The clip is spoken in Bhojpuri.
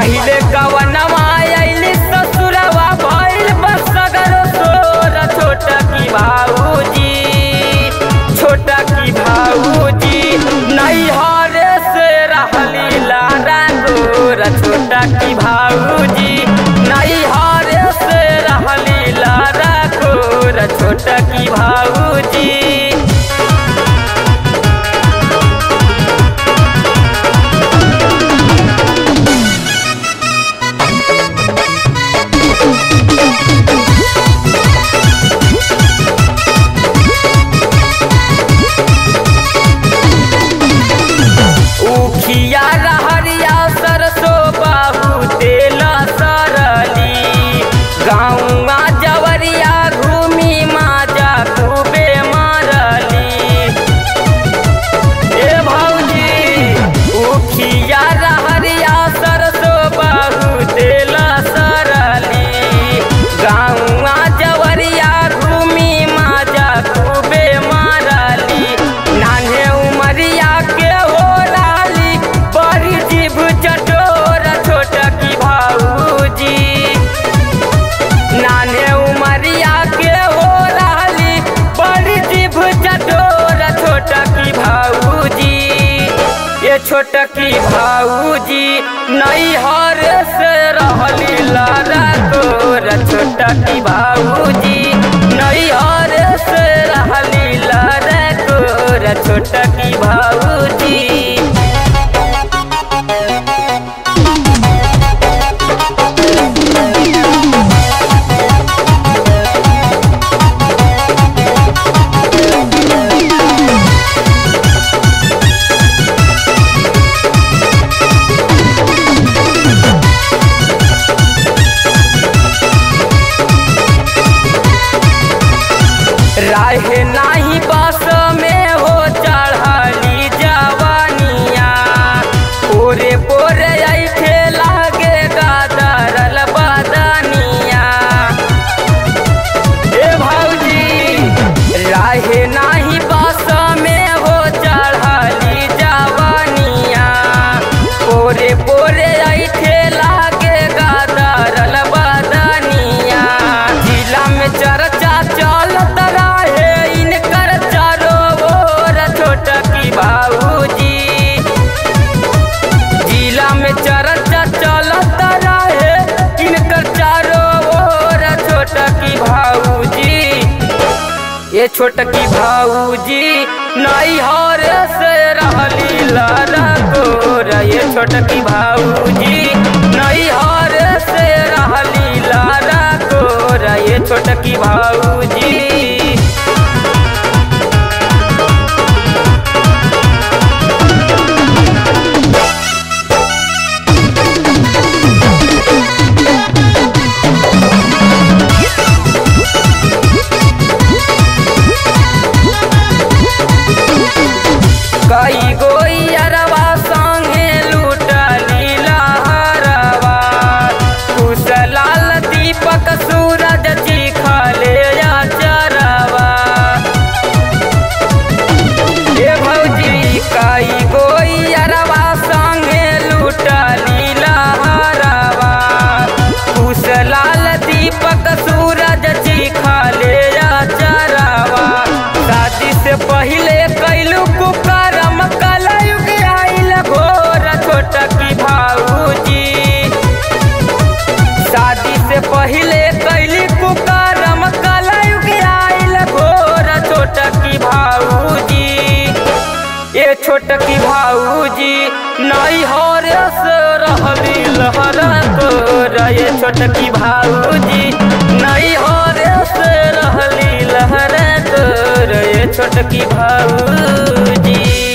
पहिले कवनवा आइली ससुरवा भइल बसगरो तोर छोटा की भाऊजी छोटा की भाऊजी नैहर से रहली लारा गोर छोटा की भाऊजी नैहर से रहली लारा गोर छोटा की भाऊजी उखिया रहरिया सरसो बाबू तेल सरली गाँवा जवरिया घूमी माजा खूबे मारली ए भौजी उखिया रहरिया सरसो बाबू तेल सरली गाँवा जवरिया घूमी माजा खूबे मारली नान्हे उमरिया के हो लाली बड़ी जीभ चटोर छोटा की भाऊजी नान्हे उमरिया के हो लाली बड़ी जीभ चटोर छोटा की भाऊजी ये छोटा की भाऊजी नैहर से रहली लारा तोर छोटा की भाऊजी नैहर से रहली लारा तोर छोटा की भाऊजी राहे नाही बस में हो चढ़ली जवानिया पोरे पोरे ऐठे लागे गादरल बदनिया ए भौजी राहे नाही बस में हो चढ़ली जवानिया पोरे पोरे ऐठे लागे गादरल बदनिया जिला में चर्चा चलत रहे इनकर चारो ओर छोटा की भाऊजी जिला में चर्चा चलत रहे इनकर चारो ओर छोटा की भाऊजी ये छोटकी भाऊजी नैहर से रहली लारा गोर ये छोटकी भाऊजी नैहर से रहली लारा गोर ये छोटकी भाऊजी कई गोई अरवा संगे लूटली लहरवा कुशलाल दीपक सूरज चिखले चरवा ए भौजी कई गोई अरवा संगे लूटली लहरवा कुशलाल दीपक सूरज चिखले चरवा शादी से पहले कैलू कुकरम कलयुग आइल घोर छोटा की भाऊजी शादी से पहले कैली कुकरम कलयुग आइल घोर छोटा की भाऊजी ये छोटा की भाऊजी नैहर से रहली लहरा तोर ये छोटा की भाऊजी नैहर से रहली लहरा तोर ये छोटकी भाऊजी